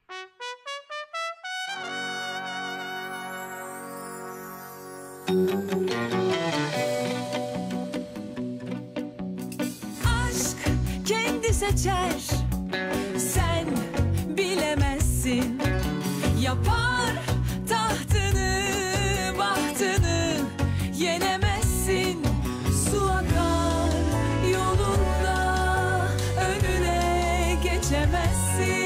Aşk kendi seçer Sen bilemezsin Yapar tahtını bahtını Yenemezsin Su akar yolunda Önüne geçemezsin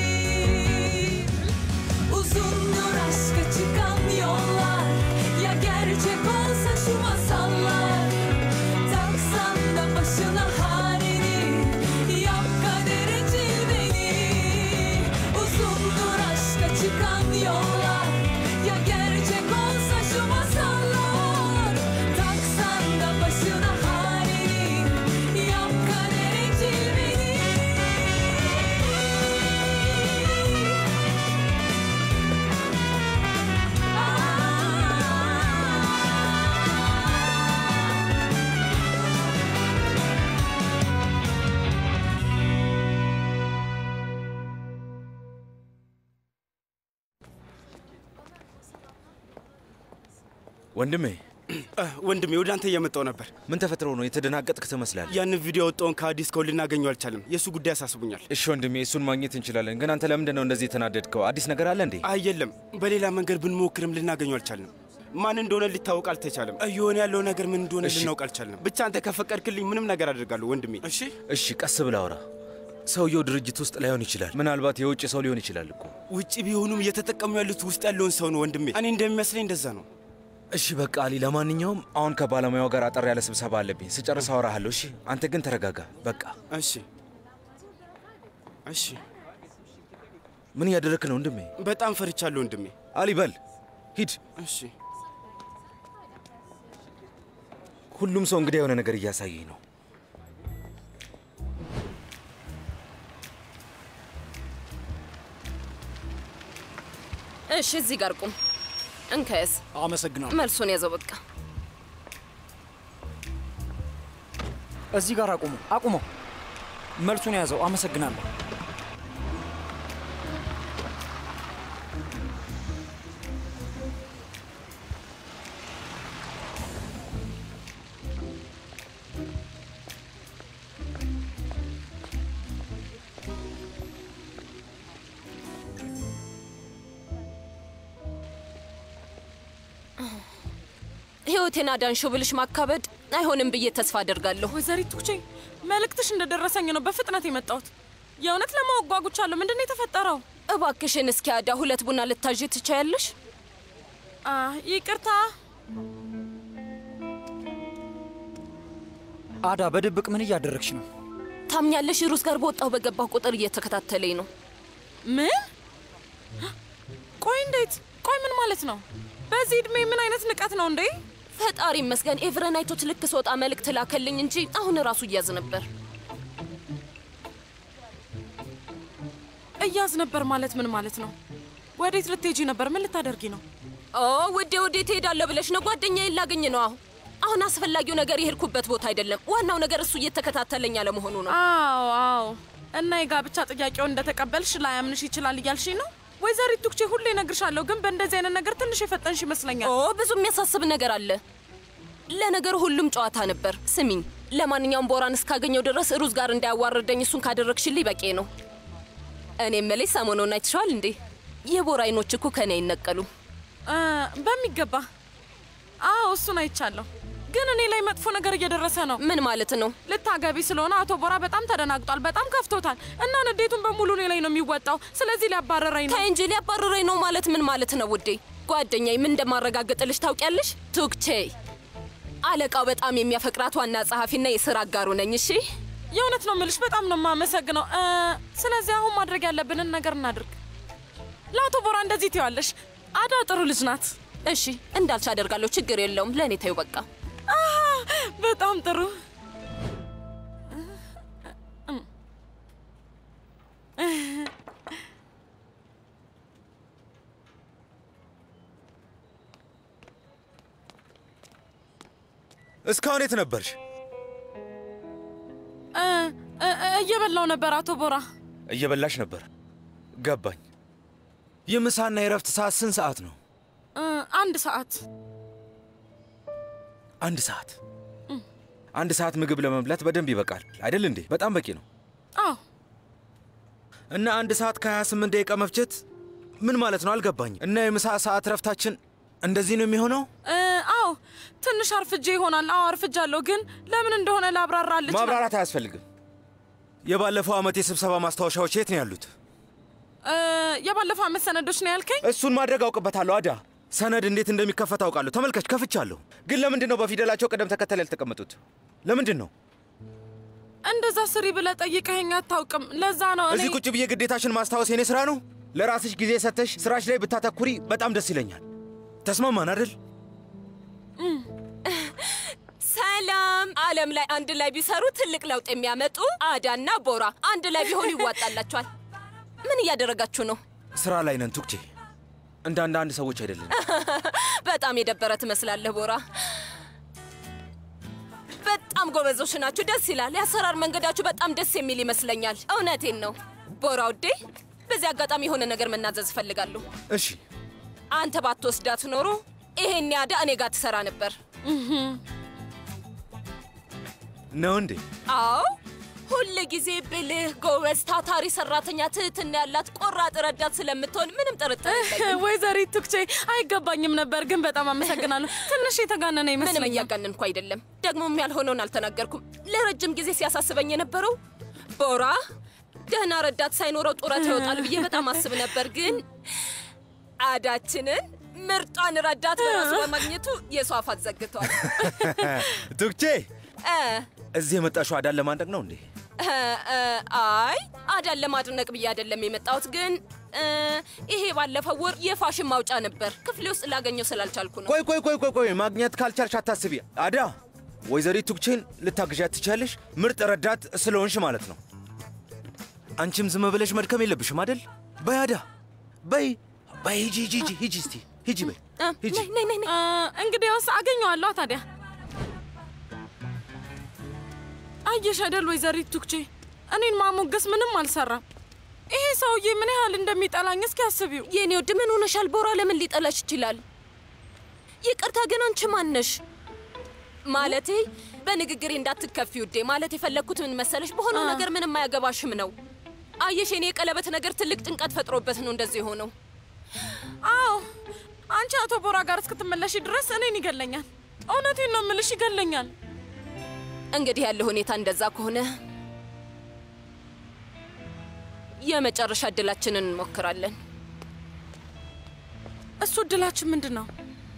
Uzundur aşka çıkan yollar Ya gerçek olsa şu masallar Taksan da başına halini Yap kadere cilveni Uzundur aşka çıkan yollar Ya gerçek olsa şu masallar Taksan da başına halini Yap kadere cilveni ወንድሜ ወንድሜ ወደ አንተ እየመጣው ነበር። ምን ተፈጥሮ ነው? የተደናገጥክ ትመስላለህ። ያንን ቪዲዮ ያወጣውን ከአዲስ ከው ልናገኘው አልቻለም። የእሱ ጉዳይ አሳስቡኛል። እሺ ወንድሜ፣ እሱን ማግኘት እንችላለን፣ ግን አንተ ለምንድን ነው እንደዚህ የተናደድከው? አዲስ ነገር አለ እንዴ? አይ የለም፣ በሌላ መንገድ ብንሞክርም ልናገኘው አልቻልንም። ማን እንደሆነ ሊታወቅ አልተቻለም። እየሆነ ያለው ነገር ምን እንደሆነ እሺ። ልናውቅ አልቻልንም። ብቻ አንተ ከፈቀድክልኝ ምንም ነገር አድርጋለሁ ወንድሜ። እሺ እሺ፣ ቀስ ብለህ አውራ። ሰውየው ድርጅት ውስጥ ላይሆን ይችላል። ምናልባት የውጭ ሰው ሊሆን ይችላል እኮ። ውጭ ቢሆኑም እየተጠቀሙ ያሉት ውስጥ ያለውን ሰው ነው ወንድሜ። እኔ እንደሚመስለኝ እንደዛ ነው። እሺ በቃ አሊ፣ ለማንኛውም አሁን ከባለሙያው ጋር አጠር ያለ ስብሰባ አለብኝ። ስጨርስ አወራሃለሁ። እሺ፣ አንተ ግን ተረጋጋ። በቃ እሺ እሺ። ምን እያደረክ ነው ወንድሜ? በጣም ፈርቻለሁ ወንድሜ። አሊ በል ሂድ። እሺ ሁሉም ሰው እንግዲህ የሆነ ነገር እያሳየኝ ነው። እሺ፣ እዚህ ጋር ቁም። እንከያዝ። አመሰግናለሁ። መልሱን ያዘው። በቃ እዚህ ጋር አቁሙ፣ አቁመው። መልሱን ያዘው። አመሰግናለሁ። ህይወቴን አዳንሽው ብልሽ ማካበድ አይሆንም ብዬ ተስፋ አደርጋለሁ። ወይዘሪት ቱቼ መልእክትሽ እንደደረሰኝ ነው በፍጥነት የመጣሁት። የእውነት ለማወቅ ጓጉቻለሁ። ምንድን ነው የተፈጠረው? እባክሽን እስኪ አዳ ሁለት ቡና ልታዥ ትቻያለሽ? አ ይቅርታ። አዳ፣ በድብቅ ምን እያደረግሽ ነው? ታምኛለሽ? ሩስ ጋር በወጣሁ በገባሁ ቁጥር እየተከታተለኝ ነው። ምን? ቆይ እንዴት? ቆይ ምን ማለት ነው? በዚህ እድሜ ምን አይነት ንቀት ነው እንዴ? ፈጣሪ ይመስገን ኤቭረን አይቶት ልክ ስወጣ መልእክት ላከልኝ እንጂ አሁን ራሱ እያዝ ነበር። እያዝ ነበር ማለት ምን ማለት ነው? ወዴት ልትሄጂ ነበር? ምን ልታደርጊ ነው? ኦ ውዴ፣ ወዴት ትሄዳለሁ ብለሽ ነው? ጓደኛዬን ላገኝ ነው። አሁን አሁን አስፈላጊው ነገር የሄድኩበት ቦታ አይደለም። ዋናው ነገር እሱ እየተከታተለኝ አለመሆኑ ነው። አዎ አዎ። እና የጋብቻ ጥያቄውን እንደተቀበልሽ ላያምንሽ ይችላል እያልሽኝ ነው? ወይዘሪት ቱክቼ ሁሌ እነግርሻለሁ፣ ግን በእንደዚህ አይነት ነገር ትንሽ የፈጠንሽ ይመስለኛል። ኦ ብዙ የሚያሳስብ ነገር አለ። ለነገሩ ሁሉም ጨዋታ ነበር። ስሚኝ፣ ለማንኛውም ቦራን እስካገኘው ድረስ ሩዝ ጋር እንዳያዋርደኝ እሱን ካደረግሽልኝ በቂ ነው። እኔ መለይ ሰሞኑን አይተሽዋል እንዴ? የቦራ አይኖች እኮ ከኔ አይነቀሉም። አ፣ በሚገባ አዎ፣ እሱን አይቻለሁ። ግን እኔ ላይ መጥፎ ነገር እየደረሰ ነው። ምን ማለት ነው? ልታገቢ ስለሆነ አቶ ቦራ በጣም ተደናግጧል፣ በጣም ከፍቶታል እና ንዴቱን በሙሉ እኔ ላይ ነው የሚወጣው። ስለዚህ ሊያባረረኝ ነው። ተይ እንጂ ሊያባርረኝ ነው ማለት ምን ማለት ነው ውዴ? ጓደኛዬ ምን እንደማረጋግጥልሽ ታውቂያለሽ? ቱክቼ አለቃው በጣም የሚያፈቅራት ዋና ጸሐፊና የስራ አጋሩ ነኝ። እሺ የእውነት ነው ምልሽ፣ በጣም ነው የማመሰግነው። እ፣ ስለዚህ አሁን ማድረግ ያለብንን ነገር እናድርግ። ለአቶ ቦራ እንደዚህ ትይዋለሽ። አዳ ጥሩ ልጅ ናት። እሺ እንዳልሽ አደርጋለሁ። ችግር የለውም። ለእኔ ተይው በቃ። አሃ፣ በጣም ጥሩ። እስካሁን የት ነበርሽ? እ፣ እ፣ እ፣ እየበላው ነበር አቶ ቦራ። እየበላሽ ነበር። ገባኝ። የምሳና የረፍት ሰዓት ስንት ሰዓት ነው? እ፣ አንድ ሰዓት አንድ ሰዓት። አንድ ሰዓት ምግብ ለመብላት በደንብ ይበቃል አይደል እንዴ? በጣም በቂ ነው። አዎ እና አንድ ሰዓት ከ28 ደቂቃ መፍጀት ምን ማለት ነው? አልገባኝም። እና የምሳ ሰዓት ረፍታችን እንደዚህ ነው የሚሆነው? እ፣ አዎ ትንሽ አርፍጄ ይሆናል። አዎ አርፍጃለሁ፣ ግን ለምን እንደሆነ ላብራራልህ እችላለሁ። ማብራራት አያስፈልግም። የባለፈው ዓመት የስብሰባ ማስታወሻዎች የት ነው ያሉት? እ፣ የባለፈው ዓመት ሰነዶች ነው ያልከኝ? እሱን ማድረግ አውቅበታለሁ። አዳ ሰነድ እንዴት እንደሚከፈት አውቃለሁ። ተመልከች፣ ከፍቻለሁ። ግን ለምንድን ነው በፊደላቸው ቅደም ተከተል ያልተቀመጡት? ለምንድን ነው? እንደዛ ስሪ ብለህ ጠይቀኸኝ አታውቅም። ለዛ ነው እኔ እዚህ ቁጭ ብዬ ግዴታሽን ማስታወስ የኔ ስራ ነው። ለራስሽ ጊዜ ሰተሽ ስራሽ ላይ ብታተኩሪ በጣም ደስ ይለኛል። ተስማማን አይደል? ሰላም። ዓለም ላይ አንድ ላይ ቢሰሩ ትልቅ ለውጥ የሚያመጡ አዳና ቦራ አንድ ላይ ቢሆኑ ይዋጣላቸዋል። ምን እያደረጋችሁ ነው? ስራ ላይ ነን ቱክቼ። እንደ አንዳንድ ሰዎች አይደለም። በጣም የደበረ ትመስላለህ ቦራ። በጣም ጎበዞች ናችሁ። ደስ ይላል። የአሰራር መንገዳችሁ በጣም ደስ የሚል ይመስለኛል። እውነቴን ነው ቦራ ውዴ። በዚህ አጋጣሚ የሆነ ነገር መናዘዝ እፈልጋለሁ። እሺ አንተ ባትወስዳት ኖሮ ይሄን ያዳ እኔ ጋር ትሰራ ነበር። ነው እንዴ? አዎ ሁል ጊዜ ብልህ፣ ጎበዝ፣ ታታሪ ሰራተኛ፣ ትህትና ያላት ቆራጥ ረዳት ስለምትሆን ምንም ጥርጥር የለኝም። ወይዘሪት ቱክቼ አይገባኝም ነበር፣ ግን በጣም አመሰግናለሁ። ትንሽ የተጋነነ ምንም ይመስለኛል። እያጋነንኩ አይደለም። ደግሞም ያልሆነውን አልተናገርኩም። ለረጅም ጊዜ ሲያሳስበኝ የነበረው ቦራ ደህና ረዳት ሳይኖረው ጡረታ ይወጣል ብዬ በጣም አስብ ነበር። ግን አዳችንን ምርጧን ረዳት በራሱ በማግኘቱ የሷ አፋት ዘግቷል። ቱክቼ እ እዚህ የመጣሽው አዳን ለማድረግ ነው እንዴ? እ፣ እ፣ አይ አዳን ለማድነቅ ብዬ አይደለም የመጣሁት። ግን እ፣ ይሄ ባለፈው ወር የፋሽን ማውጫ ነበር። ክፍሌ ውስጥ ላገኘው ስላልቻልኩ ነው። ቆይ ቆይ ቆይ ቆይ ቆይ ማግኘት ካልቻልሽ አታስቢ። አዳ ወይዘሪት ቱክቼን ልታግዣት ትችያለሽ፣ ምርጥ ረዳት ስለሆንሽ ማለት ነው። አንቺም ዝም ብለሽ መድከም የለብሽም አይደል? በይ አዳ በይ በይ፣ ሂጂ ሂጂ ሂጂ ሂጂ እስቲ ሂጂ በይ እ፣ ሂጂ። ነይ ነይ ነይ ነይ። እ፣ እንግዲያውስ አገኘዋለሁ ታዲያ። አየሽ አይደል ወይዘሪት ቱክቼ፣ እኔን ማሞገስ ምንም አልሰራም። ይሄ ሰውዬ ምን ያህል እንደሚጠላኝ እስኪ አስቢው። የኔ ወድ ምን ሆነሻል? ቦራ ለምን ሊጠላሽ ይችላል? ይቅርታ ግን አንቺ ማነሽ? ማለቴ በንግግሬ እንዳትከፊ ውዴ። ማለት የፈለግኩት ምን መሰለሽ፣ በሆነው ነገር ምንም አያገባሽም ነው። አየሽ፣ የኔ የቀለበት ነገር ትልቅ ጭንቀት ፈጥሮበት ነው እንደዚህ የሆነው። አዎ አንቺ አቶ ቦራ ጋር እስክትመለሽ ድረስ እኔን ይገለኛል። እውነቴን ነው የምልሽ፣ ይገለኛል። እንግዲህ ያለ ሁኔታ እንደዛ ከሆነ የመጨረሻ እድላችንን እንሞክራለን። እሱ እድላችን ምንድን ነው?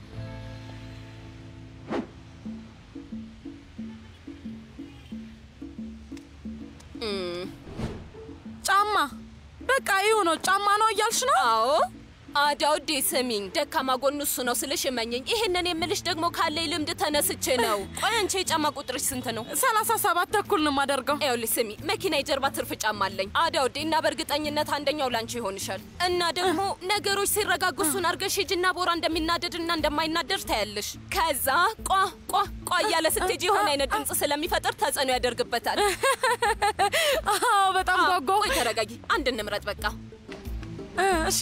ጫማ። በቃ ይሁ ነው። ጫማ ነው እያልሽ ነው? አዎ አዳውዴ ስሚኝ፣ ደካማ ጎኑ እሱ ነው ስልሽ እመኘኝ። ይህንን የምልሽ ደግሞ ካለኝ ልምድ ተነስቼ ነው። ቆይ አንቺ የጫማ ቁጥርሽ ስንት ነው? ሰላሳ ሰባት ተኩል ነው የማደርገው። ይኸውልሽ ስሚ፣ መኪና የጀርባ ትርፍ ጫማ አለኝ አዳውዴ፣ እና በእርግጠኝነት አንደኛው ላንቺ ይሆንሻል። እና ደግሞ ነገሮች ሲረጋጉ እሱን አርገሽ ሂጂና ቦራ እንደሚናደድና እንደማይናደድ ታያለሽ። ከዛ ቋ ቋ ቋ እያለ ስትሄጂ የሆነ አይነት ድምፅ ስለሚፈጥር ተጽዕኖ ያደርግበታል። አዎ በጣም አዎ፣ ጓጓ። ቆይ ተረጋጊ፣ አንድ እንምረጥ በቃ። እ፣ እሺ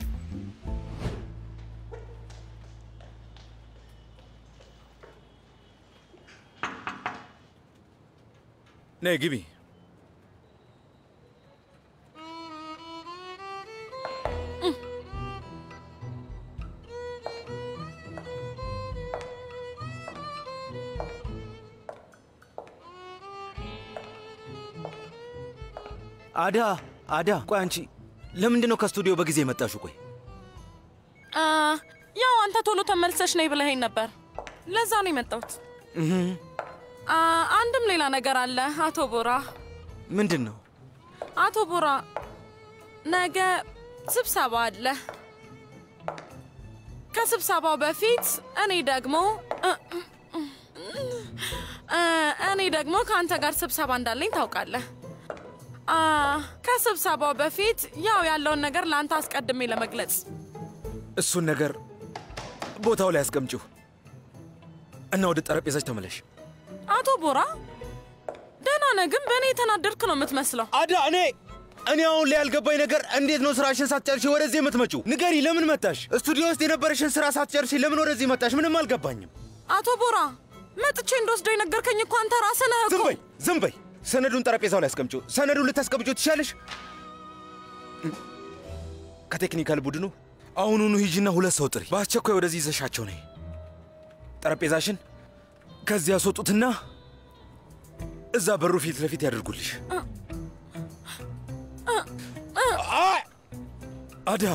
ነይ ግቢ። አዳ አዳ፣ ቆይ አንቺ ለምንድን ነው ከስቱዲዮ በጊዜ የመጣሽው? ቆይ አ፣ ያው አንተ ቶሎ ተመልሰሽ ነይ ብለኸኝ ነበር። ለዛ ነው የመጣሁት። አ፣ አንድም ሌላ ነገር አለ አቶ ቦራ። ምንድን ነው? አቶ ቦራ ነገ ስብሰባ አለ። ከስብሰባው በፊት እኔ ደግሞ እ፣ እ፣ እኔ ደግሞ ከአንተ ጋር ስብሰባ እንዳለኝ ታውቃለህ። አ፣ ከስብሰባው በፊት ያው ያለውን ነገር ለአንተ አስቀድሜ ለመግለጽ እሱን ነገር ቦታው ላይ አስቀምጪው እና ወደ ጠረጴዛች ተመለሽ። አቶ ቦራ ደህና ነህ፣ ግን በእኔ የተናደድክ ነው የምትመስለው። አዳ እኔ እኔ አሁን ላይ ያልገባኝ ነገር እንዴት ነው ስራሽን ሳትጨርሺ ወደዚህ የምትመጪው? ንገሪ፣ ለምን መጣሽ? ስቱዲዮ ውስጥ የነበረሽን ስራ ሳትጨርሺ ለምን ወደዚህ መጣሽ? ምንም አልገባኝም። አቶ ቦራ መጥቼ እንደወስደው የነገርከኝ እኮ አንተ ራስህ ነህ ዝም እኮ። በይ፣ ዝም በይ። ሰነዱን ጠረጴዛው ላይ አስቀምጪው። ሰነዱን ልታስቀምጪው ትችያለሽ። ከቴክኒካል ቡድኑ አሁኑኑ ሂጂና ሁለት ሰው ጥሪ፣ በአስቸኳይ ወደዚህ ይዘሻቸው ነይ። ጠረጴዛሽን ከዚህ ያስወጡትና እዛ በሩ ፊት ለፊት ያደርጉልሽ። አይ! አዳ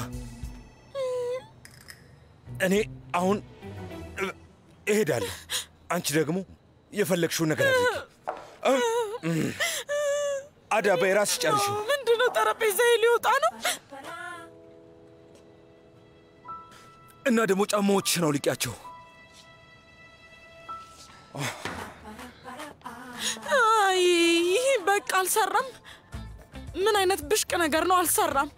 እኔ አሁን እ- እሄዳለሁ። አንቺ ደግሞ የፈለግሽውን ነገር አድርጊ። እም፣ አዳ በይ ራስሽ ጨርሽው። ምንድነው? ጠረጴዛ ሊወጣ ነው። እና ደግሞ ጫማዎችሽን አውልቂያቸው። አይ ይህ በቃ አልሰራም። ምን አይነት ብሽቅ ነገር ነው? አልሰራም።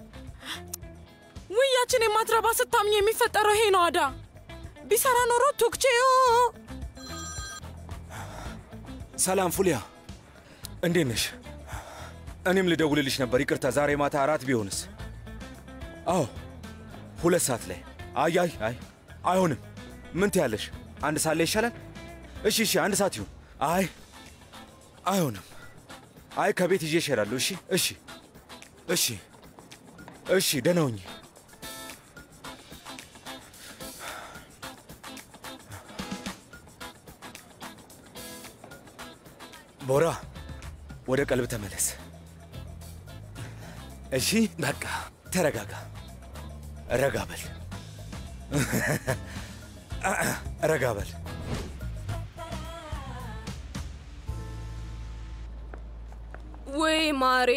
ውያችን የማትረባ ስታምኝ የሚፈጠረው ይሄ ነው። አዳ ቢሰራ ኖሮ ቱክቼዮ ሰላም ፉሊያ፣ እንዴት ነሽ? እኔም ልደውልልሽ ነበር። ይቅርታ ዛሬ ማታ አራት ቢሆንስ? አዎ ሁለት ሰዓት ላይ። አይ አይ አይ አይሆንም። ምን ትያለሽ? አንድ ሰዓት ላይ ይሻላል? እሺ እሺ፣ አንድ ሰዓት ይሁን። አይ አይሆንም። አይ ከቤት ይዤ እሄዳለሁ። እሺ እሺ እሺ እሺ፣ ደህና ሁኚ። ቦራ ወደ ቀልብ ተመለስ። እሺ በቃ ተረጋጋ፣ ረጋ በል፣ ረጋ በል። ወይ ማሬ፣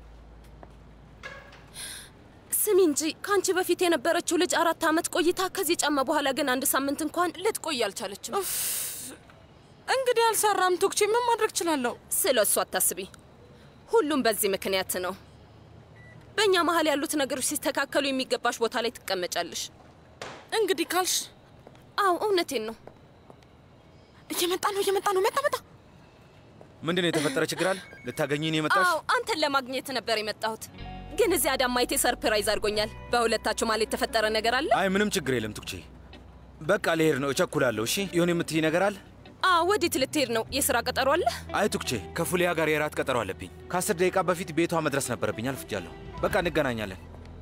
ስሚ እንጂ ከአንቺ በፊት የነበረችው ልጅ አራት ዓመት ቆይታ ከዚህ ጫማ በኋላ ግን አንድ ሳምንት እንኳን ልትቆይ አልቻለችም። እንግዲህ አልሰራም። ቱክቼ ምን ማድረግ እችላለሁ? ስለ እሱ አታስቢ። ሁሉም በዚህ ምክንያት ነው። በእኛ መሀል ያሉት ነገሮች ሲስተካከሉ የሚገባሽ ቦታ ላይ ትቀመጫለሽ። እንግዲህ ካልሽ አዎ እውነቴን ነው። እየመጣ ነው፣ እየመጣ ነው። መጣ መጣ። ምንድን ነው የተፈጠረ ችግር አለ? ልታገኘኝ ነው የመጣሽ? አዎ አንተን ለማግኘት ነበር የመጣሁት፣ ግን እዚህ አዳም ማየቴ ሰርፕራይዝ አድርጎኛል። በሁለታችሁ መሀል የተፈጠረ ነገር አለ? አይ ምንም ችግር የለም ቱክቼ። በቃ ልሄድ ነው፣ እቸኩላለሁ። እሺ የሆነ የምትይ ነገር አለ? አዎ ወዴት ልትሄድ ነው? የስራ ቀጠሮ አለ? አይ ቱክቼ፣ ከፉሊያ ጋር የራት ቀጠሮ አለብኝ። ከአስር ደቂቃ በፊት ቤቷ መድረስ ነበረብኝ። አልፍጃለሁ። በቃ እንገናኛለን።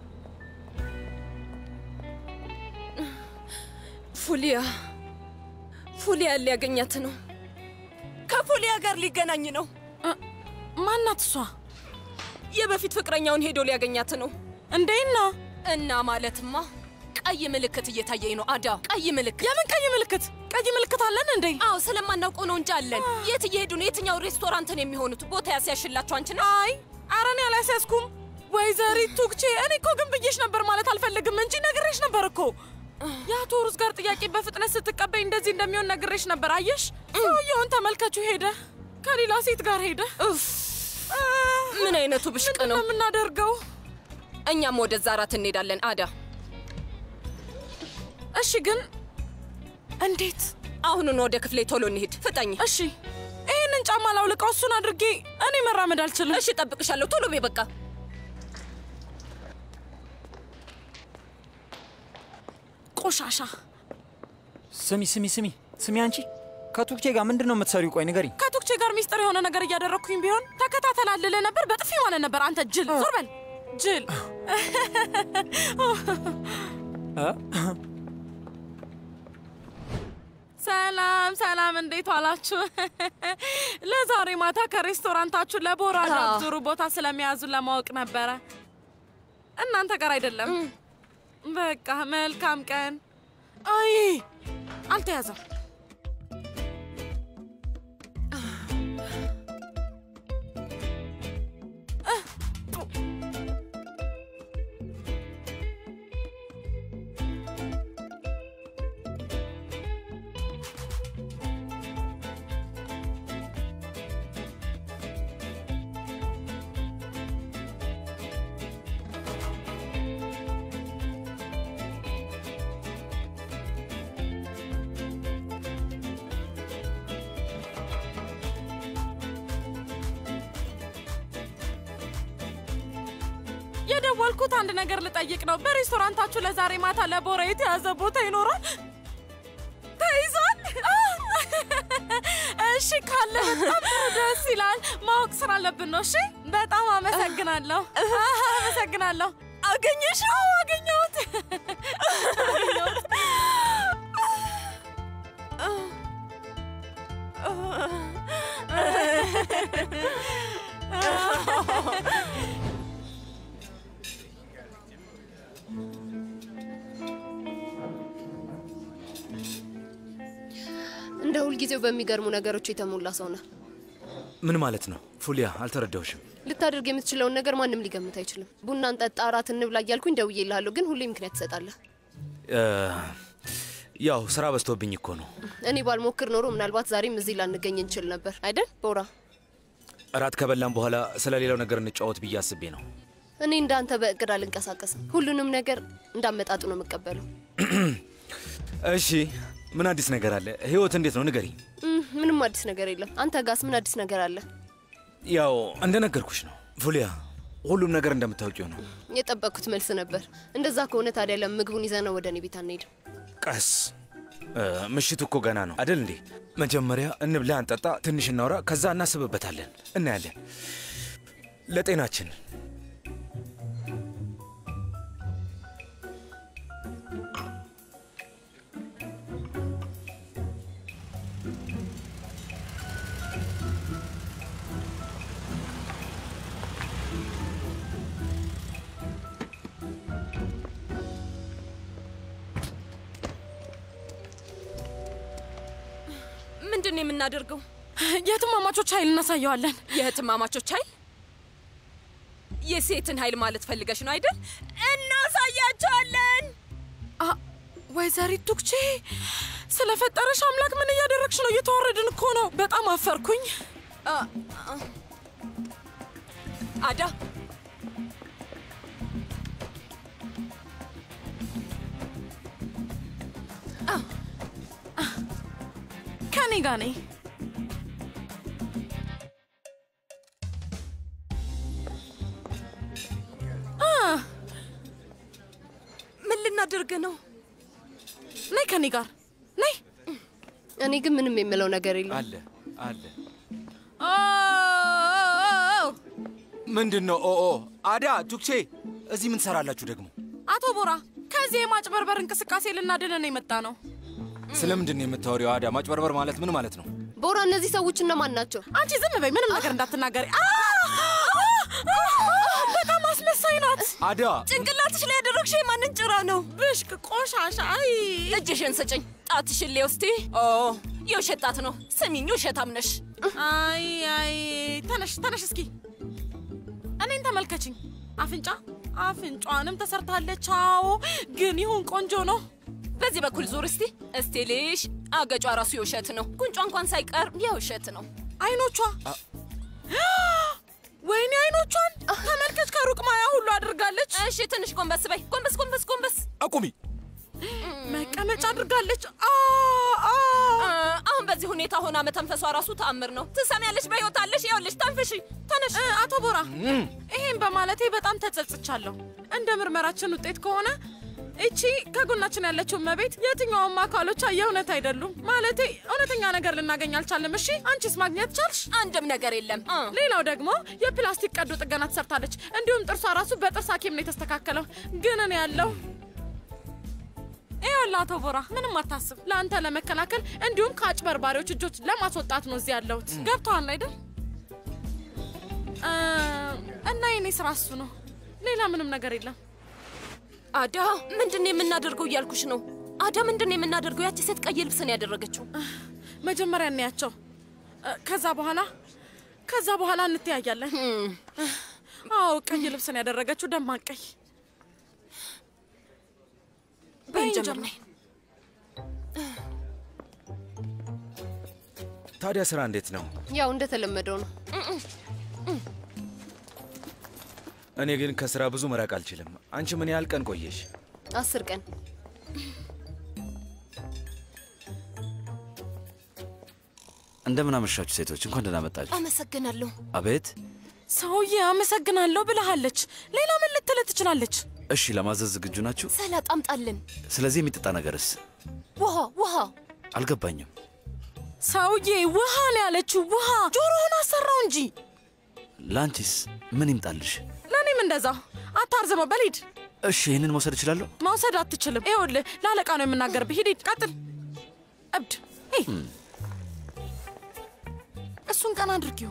ፉሊያ ፉሊያ ሊያገኛት ነው። ከፉሊያ ጋር ሊገናኝ ነው። ማናት እሷ? የበፊት ፍቅረኛውን ሄዶ ሊያገኛት ነው። እንዴና እና ማለትማ ቀይ ምልክት እየታየኝ ነው። አዳ ቀይ ምልክት። የምን ቀይ ምልክት? ቀይ ምልክት አለን እንዴ? አዎ ስለማናውቀው ነው እንጂ አለን። የት እየሄዱ ነው? የትኛው ሬስቶራንትን የሚሆኑት? ቦታ ያስያሽላቸው አንቺ ነው። አይ ኧረ እኔ አላስያዝኩም። ወይዘሪት ቱክቼ፣ እኔ እኮ ግን ብዬሽ ነበር ማለት አልፈልግም እንጂ ነግሬሽ ነበር እኮ። የአቶ ሩዝ ጋር ጥያቄ በፍጥነት ስትቀበይ እንደዚህ እንደሚሆን ነግሬሽ ነበር። አየሽ፣ ሰውየውን ተመልከቹ፣ ሄደ ከሌላ ሴት ጋር ሄደ። አ፣ ምን አይነቱ ብሽቅ ምንድን ነው? ነው የምናደርገው? እኛም ወደዛ እራት እንሄዳለን። አዳ እሺ፣ ግን እንዴት? አሁኑን ወደ ክፍሌ ቶሎ እንሂድ። ፍጠኝ። እሺ፣ ይህንን ጫማ ላውልቀው፣ እሱን አድርጌ እኔ መራመድ አልችልም። እሺ፣ ጠብቅሻለሁ። ቶሎ ቤ በቃ ቆሻሻ ስሚ ስሚ ስሚ ስሚ፣ አንቺ ከቱክቼ ጋር ምንድን ነው የምትሰሪው? ቆይ ንገሪኝ። ከቱክቼ ጋር ሚስጥር የሆነ ነገር እያደረግኩኝ ቢሆን ተከታተላልልህ ነበር። በጥፊ ማለት ነበር። አንተ ጅል፣ ዞር በል ጅል። ሰላም ሰላም፣ እንዴት ዋላችሁ? ለዛሬ ማታ ከሬስቶራንታችሁ ለቦራ አዎ። ዙሩ ቦታ ስለሚያዙ ለማወቅ ነበረ። እናንተ ጋር አይደለም። በቃ መልካም ቀን። አይ አልተያዘም። የደወልኩት አንድ ነገር ልጠይቅ ነው። በሬስቶራንታችሁ ለዛሬ ማታ ለቦራ የተያዘ ቦታ ይኖራል? ተይዟል? እሺ ካለ በጣም ጥሩ ደስ ይላል። ማወቅ ስላለብን ነው። እሺ በጣም አመሰግናለሁ። አመሰግናለሁ። አገኘሽ? አዎ አገኘሁት። አገኘሁት። እንደ ሁልጊዜው በሚገርሙ ነገሮች የተሞላ ሰው ነህ። ምን ማለት ነው ፉሊያ? አልተረዳሁሽም። ልታደርግ የምትችለውን ነገር ማንም ሊገምት አይችልም። ቡና እንጠጣ፣ እራት እንብላ እያልኩኝ ደውዬልሃለሁ፣ ግን ሁሌ ምክንያት ትሰጣለህ። እ፣ ያው ስራ በዝቶብኝ እኮ ነው። እኔ ባልሞክር ኖሮ ምናልባት ዛሬም እዚህ ላንገኝ እንችል ነበር አይደል ቦራ? እራት ከበላን በኋላ ስለ ሌላው ነገር እንጫወት ብዬ አስቤ ነው። እኔ እንዳንተ በእቅድ አልንቀሳቀስም። ሁሉንም ነገር እንዳመጣጡ ነው የምቀበለው። እሺ፣ ምን አዲስ ነገር አለ? ህይወት እንዴት ነው? ንገሪ። እም፣ ምንም አዲስ ነገር የለም። አንተ ጋስ ምን አዲስ ነገር አለ? ያው እንደነገርኩሽ ነው ፉሊያ፣ ሁሉም ነገር እንደምታውቂው ነው። የጠበቅኩት መልስ ነበር። እንደዛ ከሆነ ታዲያ ለምን ምግቡን ይዘነው ወደ እኔ ቤት አንሄድም? ቀስ እ፣ ምሽቱ እኮ ገና ነው አደል እንዴ? መጀመሪያ እንብላ፣ እንጠጣ፣ ትንሽ እናውራ፣ ከዛ እናስብበታለን፣ እናያለን። ለጤናችን ምንድን ነው የምናደርገው? የትማማቾች ኃይል እናሳየዋለን። የእህትማማቾች ኃይል የሴትን ኃይል ማለት ፈልገሽ ነው አይደል? እናሳያቸዋለን። አ ወይዘሪት ቱክቼ ስለፈጠረሽ አምላክ ምን እያደረግሽ ነው? እየተዋረድን እኮ ነው። በጣም አፈርኩኝ። አዳ ከኔ ጋር ነኝ። ምን ልናደርግ ነው? ነይ ከኔ ጋር ነይ። እኔ ግን ምንም የምለው ነገር የለም። አለ አለ። ኦ፣ ምንድን ነው? ኦ ኦ፣ አዳ ቱክቼ፣ እዚህ ምን ትሰራላችሁ ደግሞ? አቶ ቦራ ከዚህ የማጭበርበር እንቅስቃሴ ልናድነን ነው የመጣ ነው። ስለምንድን ነው የምታወሪው? አዳ ማጭበርበር ማለት ምን ማለት ነው? ቦራ፣ እነዚህ ሰዎች እነማን ናቸው? አንቺ ዝም በይ፣ ምንም ነገር እንዳትናገሪ። አ! በጣም አስመሳይ ናት። አዳ ጭንቅላትሽ ላይ ያደረግሽው የማንን ጭራ ነው? ብሽቅ ቆሻሻ። አይ እጅሽን ስጭኝ። ጣትሽን ሌ ውስቲ። ኦ የውሸት ጣት ነው። ስሚኝ፣ ውሸታም ነሽ። አይ አይ፣ ተነሽ ተነሽ፣ እስኪ እኔን ተመልከችኝ። አፍንጫ አፍንጫዋንም ተሰርታለች። አዎ፣ ግን ይሁን ቆንጆ ነው። በዚህ በኩል ዙር እስቲ። እስቲ ልሽ አገጯ ራሱ የውሸት ነው። ጉንጯ እንኳን ሳይቀር የውሸት ነው። አይኖቿ ወይኔ አይኖቿን ተመልከች። ከሩቅ ማያ ሁሉ አድርጋለች። እሺ ትንሽ ጎንበስ በይ። ጎንበስ ጎንበስ ጎንበስ። አቁሚ። መቀመጫ አድርጋለች። አ አ እ፣ አሁን በዚህ ሁኔታ ሆና መተንፈሷ ራሱ ተአምር ነው። ትሰሚያለሽ? በሕይወት አለሽ። ይኸውልሽ፣ ተንፍሺ፣ ተነሽ። እ፣ አቶ ቦራ ይሄን በማለቴ በጣም ተጸጽቻለሁ። እንደ ምርመራችን ውጤት ከሆነ እቺ ከጎናችን ያለችው እመቤት የትኛውም አካሎቿ የእውነት አይደሉም። ማለቴ እውነተኛ ነገር ልናገኝ አልቻልም። እሺ አንቺስ ማግኘት ቻልሽ? አንድም ነገር የለም። እ፣ ሌላው ደግሞ የፕላስቲክ ቀዶ ጥገና ተሰርታለች። እንዲሁም ጥርሷ ራሱ በጥርስ ሐኪም ነው የተስተካከለው። ግን እኔ ያለው ይኸውልህ አቶ ቦራ ምንም አታስብ። ለአንተ ለመከላከል እንዲሁም ከአጭበርባሪዎች እጆች ለማስወጣት ነው እዚህ ያለሁት። ገብቶሃል አይደል? እ፣ እና የኔ ስራ እሱ ነው። ሌላ ምንም ነገር የለም። አዳ ምንድን ነው የምናደርገው እያልኩሽ ነው። አዳ ምንድን ነው የምናደርገው? ያቺ ሴት ቀይ ልብስ ነው ያደረገችው። መጀመሪያ እንያቸው፣ እ፣ ከዛ በኋላ ከዛ በኋላ እንተያያለን። አዎ ቀይ ልብስ ነው ያደረገችው፣ ደማቅ ቀይ። በይን ጀምር ጀምር። ነይ። ታዲያ ስራ እንዴት ነው? ያው እንደተለመደው ነው። እኔ ግን ከስራ ብዙ መራቅ አልችልም። አንቺ ምን ያህል ቀን ቆየሽ? አስር ቀን እንደምን አመሻችሁ ሴቶች፣ እንኳን ደህና መጣችሁ። አመሰግናለሁ። አቤት ሰውዬ አመሰግናለሁ ብለሃለች። ሌላ ምን ልትል ትችላለች? እሺ፣ ለማዘዝ ዝግጁ ናችሁ? ሰላጣ አምጣልን። ስለዚህ የሚጠጣ ነገርስ? ውሃ ውሃ። አልገባኝም። ሰውዬ ውሃ ነው ያለችው። ውሃ ጆሮህን አሰራው እንጂ። ለአንቺስ ምን ይምጣልሽ? ለእኔም እንደዛ። አታርዝመው፣ በል ሂድ። እሺ፣ ይህንን መውሰድ እችላለሁ? መውሰድ አትችልም። ይኸውልህ ለአለቃ ነው የምናገርብህ። ሂድ ሂድ፣ ቀጥል። እብድ ሄይ፣ እሱን ቀን አድርጊው።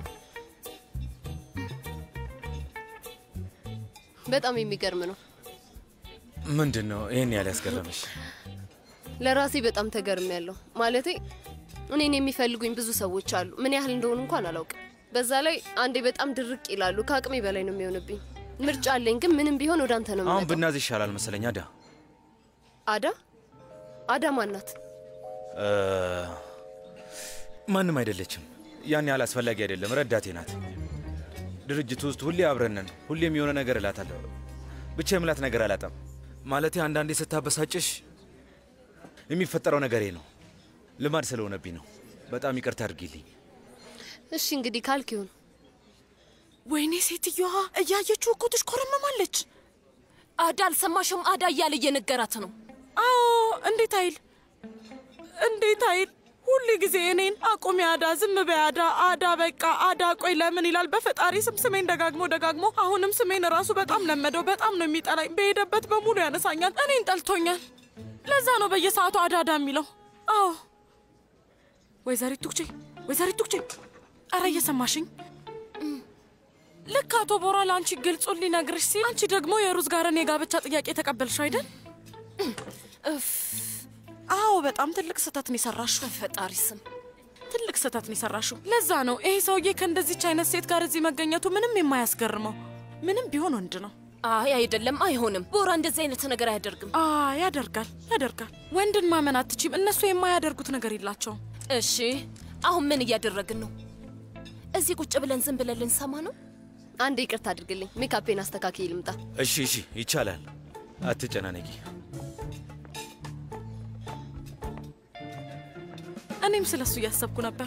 በጣም የሚገርም ነው። ምንድን ነው ይህን ያህል ያስገረመሽ? ለራሴ በጣም ተገርም ያለው ማለቴ እኔን የሚፈልጉኝ ብዙ ሰዎች አሉ። ምን ያህል እንደሆኑ እንኳን አላውቅም። በዛ ላይ አንዴ በጣም ድርቅ ይላሉ። ከአቅሜ በላይ ነው የሚሆንብኝ። ምርጫ አለኝ፣ ግን ምንም ቢሆን ወደ አንተ ነው አሁን የምመጣው። ብናዝ ይሻላል መሰለኝ። አዳ አዳ አዳ ማናት? እ፣ ማንም አይደለችም። ያን ያህል አስፈላጊ አይደለም። ረዳቴ ናት። ድርጅቱ ውስጥ ሁሌ አብረን ነን። ሁሌም የሆነ ነገር እላታለሁ። ብቻ የምላት ነገር አላጣም። ማለቴ አንዳንዴ ስታበሳጭሽ የሚፈጠረው ነገሬ ነው። ልማድ ስለሆነብኝ ነው። በጣም ይቅርታ አድርጊልኝ። እሺ እንግዲህ ካልክ ይሁን። ወይኔ ሴትዮዋ እያየችው እኮ ትሽኮረመማለች። አዳ አልሰማሽም? አዳ እያለ እየነገራት ነው። አዎ እንዴት አይል እንዴት አይል ሁል ጊዜ እኔን አቁሚ አዳ፣ ዝም በይ አዳ፣ አዳ በቃ አዳ፣ ቆይ ለምን ይላል። በፈጣሪ ስም ስሜን ደጋግሞ ደጋግሞ አሁንም ስሜን ራሱ በጣም ለመደው። በጣም ነው የሚጠላኝ። በሄደበት በሙሉ ያነሳኛል። እኔን ጠልቶኛል። ለዛ ነው በየሰዓቱ አዳ አዳ የሚለው። አዎ ወይዘሪት ቱክቼ፣ ወይዘሪት ቱክቼ፣ አረ እየሰማሽኝ? ልክ አቶ ቦራ ለአንቺ ግልጹን ሊነግርሽ ሲል አንቺ ደግሞ የሩዝ ጋርን የጋብቻ ጥያቄ ተቀበልሽ አይደል? አዎ በጣም ትልቅ ስህተት ነው የሰራሽው። በፈጣሪ ስም ትልቅ ስህተት ነው የሰራሽው። ለዛ ነው ይሄ ሰውዬ ከእንደዚች አይነት ሴት ጋር እዚህ መገኘቱ ምንም የማያስገርመው። ምንም ቢሆን ወንድ ነው። አይ አይደለም፣ አይሆንም። ቦራ እንደዚህ አይነት ነገር አያደርግም። አ ያደርጋል፣ ያደርጋል። ወንድን ማመን አትችም። እነሱ የማያደርጉት ነገር የላቸውም። እሺ አሁን ምን እያደረግን ነው? እዚህ ቁጭ ብለን ዝም ብለን ልንሰማ ነው? አንድ ይቅርታ አድርግልኝ። ሜካፔን አስተካክዬ ልምጣ። እሺ፣ እሺ፣ ይቻላል። አትጨናነቂ። እኔም ስለሱ እያሰብኩ ነበር።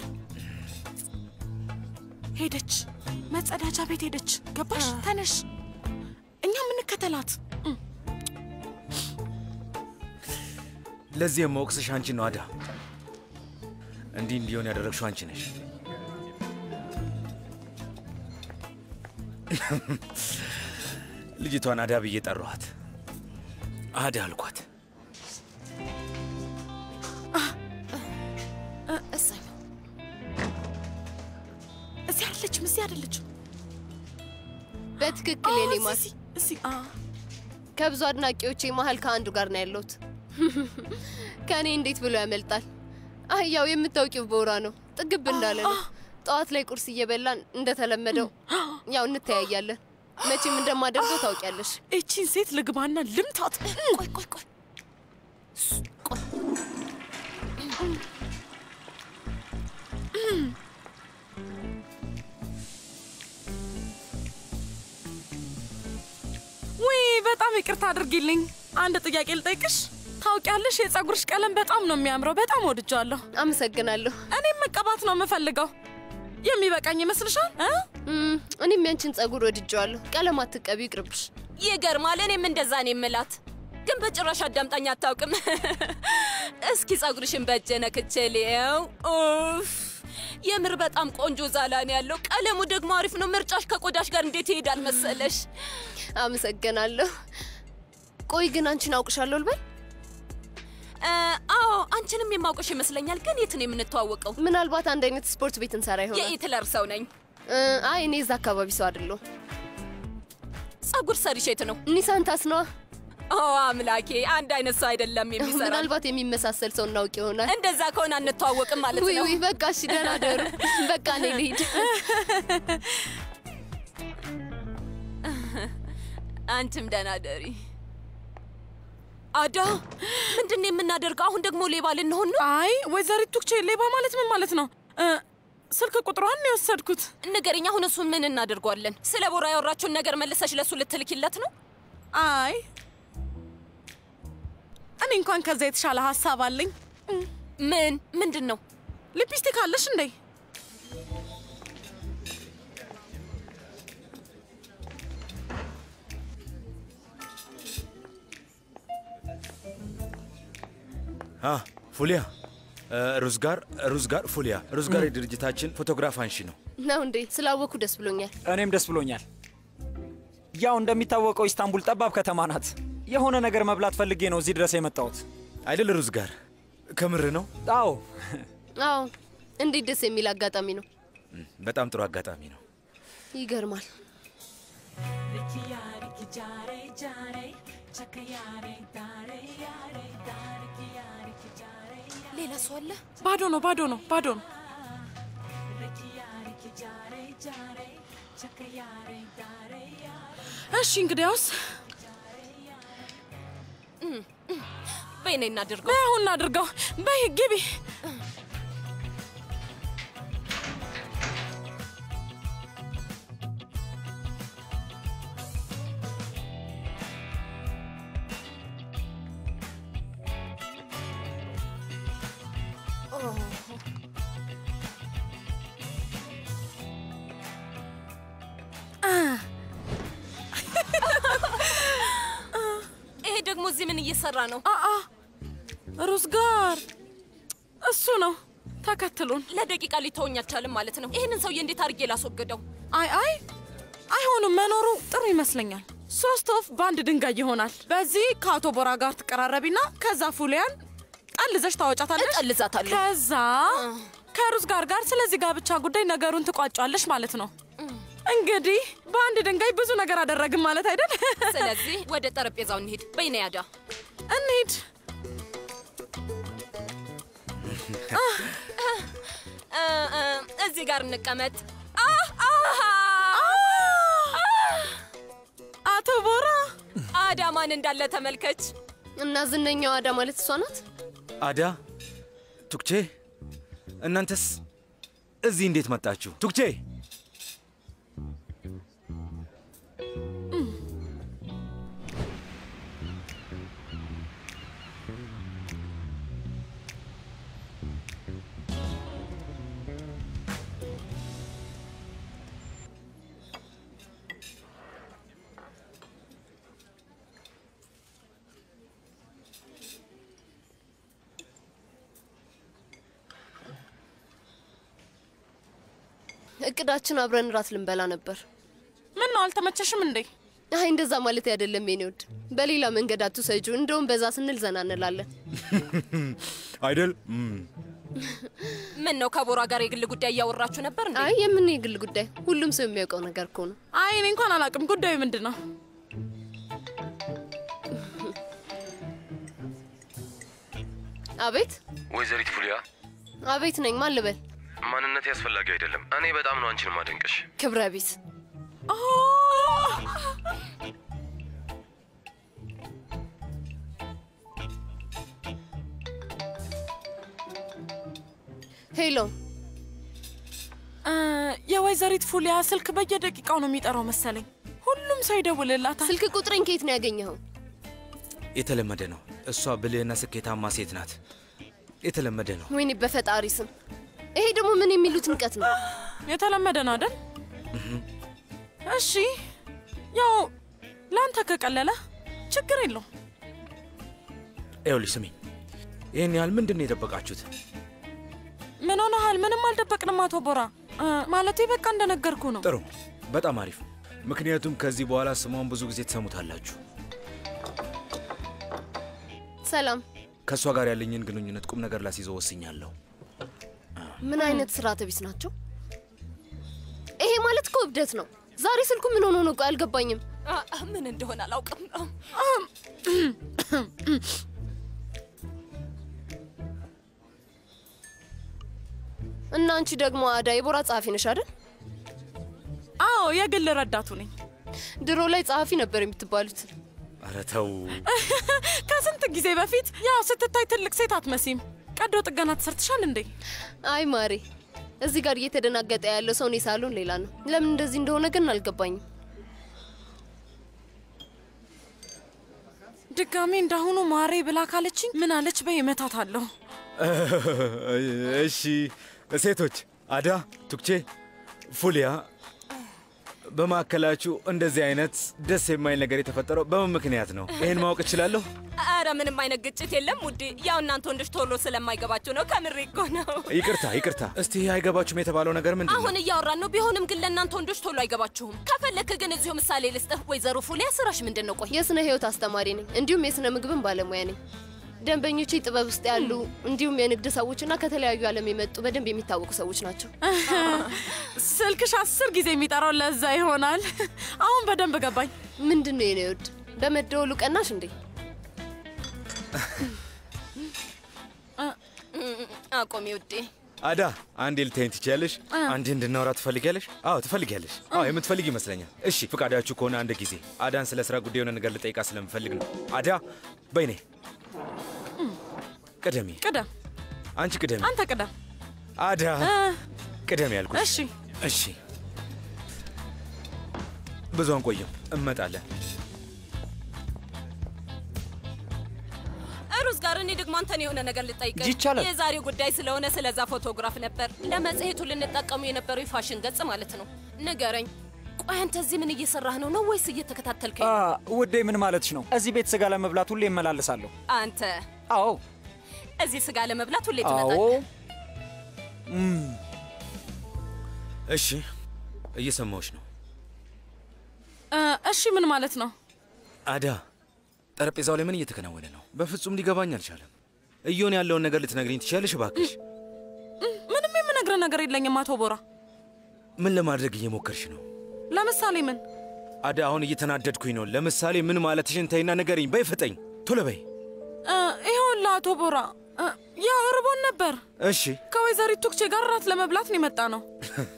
ሄደች፣ መጸዳጃ ቤት ሄደች። ገባሽ? ተነሽ፣ እኛ ምንከተላት። ለዚህ የማወቅስሽ አንቺ ነው አዳ። እንዲህ እንዲሆን ያደረግሽው አንቺ ነሽ። ልጅቷን አዳ ብዬ ጠራኋት። አዳ አልኳት። እሰይ እዚህ አይደለችም፣ እዚህ አይደለችም። በትክክል የኔ ማር። እዚህ እዚህ አ ከብዙ አድናቂዎቼ መሀል ከአንዱ ጋር ነው ያለሁት። ከእኔ እንዴት ብሎ ያመልጣል? አህያው የምታውቂው ቦራ ነው። ጥግብ እንዳለ ነው። ጠዋት ላይ ቁርስ እየበላን እንደተለመደው ያው እንተያያለን። መቼም እንደማደርገው ታውቂያለሽ። እቺን ሴት ልግባና ልምታት። ቆይ ቆይ ቆይ ውይ በጣም ይቅርታ አድርጊልኝ። አንድ ጥያቄ ልጠይቅሽ። ታውቂያለሽ፣ የፀጉርሽ ቀለም በጣም ነው የሚያምረው። በጣም ወድጃለሁ። አመሰግናለሁ። እኔም መቀባት ነው የምፈልገው። የሚበቃኝ ይመስልሻል? እ? እም፣ እኔም ያንቺን ጸጉር ወድጀዋለሁ። ቀለም አትቀቢ፣ ይቅርብሽ። ይገርማል። እኔም እንደዛ ነው የምላት፣ ግን በጭራሽ አዳምጣኝ አታውቅም። እስኪ ጸጉርሽን በእጄ ነክቼ ልየው። ኡፍ የምር በጣም ቆንጆ ዛላ ነው ያለው። ቀለሙ ደግሞ አሪፍ ነው። ምርጫሽ ከቆዳሽ ጋር እንዴት ይሄዳል መሰለሽ? አመሰግናለሁ። ቆይ ግን አንቺን አውቅሻለሁ ልበል? እ፣ አዎ አንቺንም የማውቅሽ ይመስለኛል። ግን የት ነው የምንተዋወቀው? ምናልባት አንድ አይነት ስፖርት ቤት እንሰራ ይሆናል። የኢትለር ሰው ነኝ። እ፣ አይ እኔ እዛ አካባቢ ሰው አይደለሁም። ጸጉር ሰሪሽ የት ነው? ኒሳንታስ ነዋ። ኦ አምላኬ፣ አንድ አይነት ሰው አይደለም የሚሰራ። ምናልባት የሚመሳሰል ሰው እናውቅ ይሆናል። እንደዛ ከሆነ አንተዋወቅም ማለት ውይ ነው። ውይ፣ በቃ እሺ፣ ደህና ደሩ። በቃ እኔ ልሂድ። አንቺም ደህና ደሪ። አዳ፣ ምንድን ነው የምናደርገው? አሁን ደግሞ ሌባ ልንሆን ነው? አይ ወይዘሪት ቱክቼ፣ ሌባ ማለት ምን ማለት ነው? እ፣ ስልክ ቁጥሯን ነው የወሰድኩት። ንገረኝ። አሁን እሱን ምን እናደርገዋለን? ስለ ቦራ ያወራችውን ነገር መልሰሽ ለእሱ ልትልኪለት ነው? አይ እኔ እንኳን ከዛ የተሻለ ሀሳብ አለኝ። ምን ምንድን ነው? ሊፕስቲክ አለሽ እንዴ? አ ፉሊያ እ፣ ሩዝ ጋር ሩዝ ጋር ፉሊያ ሩዝ ጋር የድርጅታችን ፎቶግራፍ አንሺ ነው። ነው እንዴ? ስላወኩ ደስ ብሎኛል። እኔም ደስ ብሎኛል። ያው እንደሚታወቀው ኢስታንቡል ጠባብ ከተማ ናት። የሆነ ነገር መብላት ፈልጌ ነው እዚህ ድረስ የመጣሁት። አይደል ሩዝ ጋር ከምር ነው። አዎ አዎ፣ እንዴት ደስ የሚል አጋጣሚ ነው። በጣም ጥሩ አጋጣሚ ነው። ይገርማል። ሌላ ሰው አለ? ባዶ ነው፣ ባዶ ነው፣ ባዶ ነው። እሺ እንግዲያውስ በይ ነይ እናድርገው። በይ አሁን እናድርገው። በይ ግቢ። ይሄ ደግሞ እዚህ ምን እየሰራ ነው? አአ ሩዝ ጋር እሱ ነው። ተከትሉን። ለደቂቃ ሊተወኝ አልቻልም ማለት ነው። ይህንን ሰውዬ እንዴት አድርጌ ላስወግደው? አይ አይ አይሆንም። መኖሩ ጥሩ ይመስለኛል። ሶስት ወፍ በአንድ ድንጋይ ይሆናል። በዚህ ከአቶ ቦራ ጋር ትቀራረቢና ከዛ ፉሊያን ጠልዘሽ ታወጫታለሽ። እጠልዛታለሁ። ከዛ ከሩዝ ጋር ጋር ስለዚህ ጋብቻ ጉዳይ ነገሩን ትቋጫለሽ ማለት ነው። እንግዲህ በአንድ ድንጋይ ብዙ ነገር አደረግን ማለት አይደል? ስለዚህ ወደ ጠረጴዛው እንሂድ። በይ ነይ አዳ። እንሂድ። እ፣ እ፣ እዚህ ጋር እንቀመጥ። አህ፣ አህ፣ አቶ ቦራ አዳ ማን እንዳለ ተመልከች። እና ዝነኛው አዳ ማለት እሷ ናት። አዳ ቱክቼ፣ እናንተስ እዚህ እንዴት መጣችሁ? ቱክቼ እቅዳችን አብረን እራት ልንበላ ነበር። ምን ነው አልተመቸሽም እንዴ? አይ እንደዛ ማለት አይደለም የኔ ውድ። በሌላ መንገድ አትውሰጂው። እንደውም በዛ ስንል ዘና እንላለን። አይደል? ምን ነው ከቦራ ጋር የግል ጉዳይ እያወራችሁ ነበር እንዴ? አይ የምን የግል ጉዳይ፣ ሁሉም ሰው የሚያውቀው ነገር እኮ ነው። አይ እኔ እንኳን አላውቅም። ጉዳዩ ምንድን ነው? አቤት ወይዘሪት ፉሊያ አቤት ነኝ። ማን ልበል? ማንነት ያስፈላጊ አይደለም። እኔ በጣም ነው አንቺን ማደንቅሽ። ክብረ ቢስ ሄሎ እ፣ የወይዘሪት ፉሊያ ስልክ በየደቂቃው ነው የሚጠራው መሰለኝ። ሁሉም ሰው ይደውልላታል። ስልክ ቁጥሬን ከየት ነው ያገኘኸው? የተለመደ ነው። እሷ ብልህና ስኬታማ ሴት ናት። የተለመደ ነው። ወይኔ በፈጣሪ ስም፣ ይሄ ደግሞ ምን የሚሉት ንቀት ነው? የተለመደ ነው አይደል? እሺ፣ ያው ለአንተ ከቀለለ ችግር የለው። ይኸውልሽ ስሚኝ፣ ይህን ያህል ምንድን ነው የደበቃችሁት? ምን ሆነሃል? ምንም አልደበቅንም አቶ ቦራ። እ፣ ማለቴ በቃ እንደነገርኩ ነው። ጥሩ፣ በጣም አሪፍ። ምክንያቱም ከዚህ በኋላ ስሟን ብዙ ጊዜ ትሰሙታላችሁ። ሰላም። ከእሷ ጋር ያለኝን ግንኙነት ቁም ነገር ላስይዘው ወስኛለሁ። ምን አይነት ስርዓተ ቢስ ናቸው? ይሄ ማለት እኮ እብደት ነው። ዛሬ ስልኩ ምን ሆኖ ነው? ቆይ አልገባኝም። አ፣ አ፣ ምን እንደሆነ አላውቅም። አ፣ እና አንቺ ደግሞ አዳ የቦራ ጸሐፊ ነሽ አይደል? አዎ የግል ረዳቱ ነኝ። ድሮ ላይ ጸሐፊ ነበር የምትባሉት። ኧረ ተው። ከስንት ጊዜ በፊት ያው ስትታይ ትልቅ ሴት አትመሲም። ቀዶ ጥገና ተሰርትሻል እንዴ? አይ ማሬ፣ እዚህ ጋር እየተደናገጠ ያለው ሰው እኔ ሳሎን ሌላ ነው። ለምን እንደዚህ እንደሆነ ግን አልገባኝም። ድጋሜ እንዳሁኑ ማሬ ብላ ካለችኝ ምን አለች በይ እመታታለሁ። እሺ ሴቶች፣ አዳ፣ ቱክቼ፣ ፉሊያ በማዕከላችሁ እንደዚህ አይነት ደስ የማይል ነገር የተፈጠረው በምን ምክንያት ነው? ይህን ማወቅ እችላለሁ? አረ ምንም አይነት ግጭት የለም ውዴ። ያው እናንተ ወንዶች ቶሎ ስለማይገባቸው ነው። ከምሬ እኮ ነው። ይቅርታ ይቅርታ። እስቲ አይገባችሁም የተባለው ነገር ምንድን ነው? አሁን እያወራን ነው። ቢሆንም ግን ለእናንተ ወንዶች ቶሎ አይገባችሁም። ከፈለክ ግን እዚሁ ምሳሌ ልስጥህ። ወይዘሮ ፉሊያ ስራሽ ምንድን ነው? ቆይ የስነ ህይወት አስተማሪ ነኝ፣ እንዲሁም የስነ ምግብን ባለሙያ ነኝ። ደንበኞቼ ጥበብ ውስጥ ያሉ እንዲሁም የንግድ ሰዎችና ከተለያዩ ዓለም የመጡ በደንብ የሚታወቁ ሰዎች ናቸው። ስልክሽ አስር ጊዜ የሚጠራው ለዛ ይሆናል። አሁን በደንብ ገባኝ። ምንድን ነው የኔ ውድ በመደወሉ ቀናሽ እንዴ? አቆሚ ውዴ። አዳ አንዴ ልታይን ትችያለሽ? አንዴ እንድናወራ ትፈልጊያለሽ? አዎ ትፈልጊያለሽ። አዎ የምትፈልግ ይመስለኛል። እሺ ፍቃዳችሁ ከሆነ አንድ ጊዜ አዳን ስለ ስራ ጉዳይ የሆነ ነገር ልጠይቃ ስለምፈልግ ነው። አዳ በይኔ ቅደሚ። ቅደም፣ አንቺ ቅደሚ። አንተ ቅደም። አዳ ቅደም ያልኩሽ። እሺ እሺ። ብዙ አንቆይም፣ እመጣለን። ሩዝ ጋር እኔ ደግሞ አንተን የሆነ ነገር ልጠይቅ። ይቻላል። የዛሬው ጉዳይ ስለሆነ ስለዛ ፎቶግራፍ ነበር። ለመጽሔቱ ልንጠቀሙ የነበረው የፋሽን ገጽ ማለት ነው። ንገረኝ፣ ቆይ አንተ እዚህ ምን እየሰራህ ነው? ነው ወይስ እየተከታተልከኝ? አ፣ ነው? ውዴ ምን ማለትሽ ነው? እዚህ ቤት ስጋ ለመብላት ሁሌ እመላለሳለሁ። አንተ አዎ እዚህ ስጋ ለመብላት ሁሌ አዎ። ትመጣለህ? እም፣ እሺ፣ እየሰማሁሽ ነው። እ፣ እሺ ምን ማለት ነው? አዳ ጠረጴዛው ላይ ምን እየተከናወነ ነው? በፍጹም ሊገባኝ አልቻለም። እየሆነ ያለውን ነገር ልትነግሪኝ ትችያለሽ እባክሽ? ምንም የምነግርህ ነገር የለኝም አቶ ቦራ። ምን ለማድረግ እየሞከርሽ ነው? ለምሳሌ ምን? አዳ አሁን እየተናደድኩኝ ነው። ለምሳሌ ምን ማለትሽን ተይና ንገሪኝ። በይ ፍጠኝ፣ ቶሎ በይ። እ፣ ይኸውልህ አቶ ቦራ እ፣ ያው እርቦን ነበር። እሺ ከወይዘሪት ቱክቼ ጋር እራት ለመብላት ነው የመጣ ነው።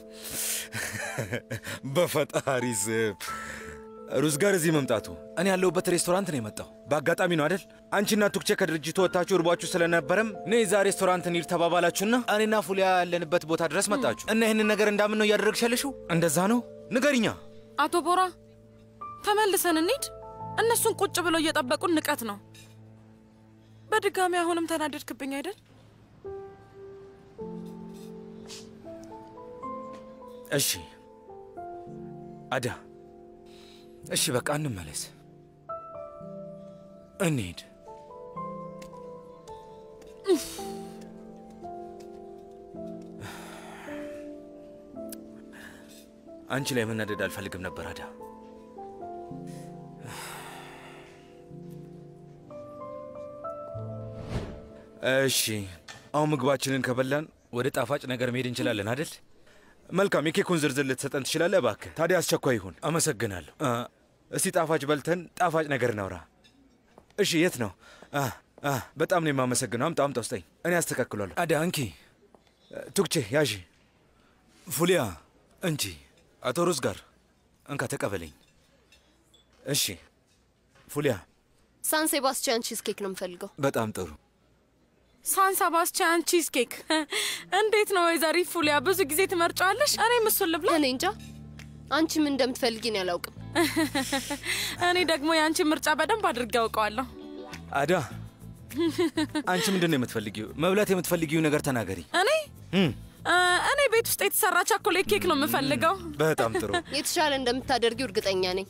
በፈጣሪ ስም ሩዝ ጋር እዚህ መምጣቱ እኔ ያለሁበት ሬስቶራንት ነው የመጣው። በአጋጣሚ ነው አይደል? አንቺና ቱክቼ ከድርጅቱ ወጥታችሁ እርቧችሁ ስለነበረም ነይ እዛ ሬስቶራንት እንሂድ ተባባላችሁና እኔና ፉሊያ ያለንበት ቦታ ድረስ መጣችሁ እና ይህንን ነገር እንዳምን ነው እያደረግሽ ያለሽው? እንደዛ ነው? ንገሪኛ። አቶ ቦራ ተመልሰን እንሂድ። እነሱን ቁጭ ብለው እየጠበቁን ንቀት ነው። በድጋሚ አሁንም ተናደድክብኝ አይደል? እሺ አዳ፣ እሺ በቃ እንመለስ፣ እንሂድ። አንቺ ላይ መናደድ አልፈልግም ነበር አዳ። እሺ አሁን ምግባችንን ከበላን ወደ ጣፋጭ ነገር መሄድ እንችላለን አይደል? መልካም። የኬኩን ዝርዝር ልትሰጠን ትችላለህ እባክህ? ታዲያ አስቸኳይ ይሁን። አመሰግናለሁ። አ፣ እስቲ ጣፋጭ በልተን ጣፋጭ ነገር እናውራ። እሺ የት ነው? አ፣ አ፣ በጣም ነው የማመሰግነው። አምጣ አምጣ፣ ውስጠኝ። እኔ አስተካክሏለሁ። አዳ እንኪ። ቱክቼ ያዢ። ፉሊያ እንጂ አቶ ሩዝ ጋር እንካ ተቀበለኝ። እሺ ፉሊያ፣ ሳን ሴባስቲያን ቺዝ ኬክ ነው የምፈልገው። በጣም ጥሩ። ሳን ሰባስቲያን ቺዝ ኬክ እንዴት ነው ወይዘሪት ፉሊያ? ብዙ ጊዜ ትመርጫዋለሽ። እኔም እሱን ልብላ። እኔ እንጃ አንቺ ምን እንደምትፈልጊ እኔ አላውቅም። እኔ ደግሞ የአንቺ ምርጫ በደንብ አድርጌ ያውቀዋለሁ። አዳ አንቺ ምንድን ነው የምትፈልጊው? መብላት የምትፈልጊው ነገር ተናገሪ። እኔ እም፣ እ፣ እኔ ቤት ውስጥ የተሰራ ቻኮሌት ኬክ ነው የምፈልገው። በጣም ጥሩ። የተሻለ እንደምታደርጊው እርግጠኛ ነኝ።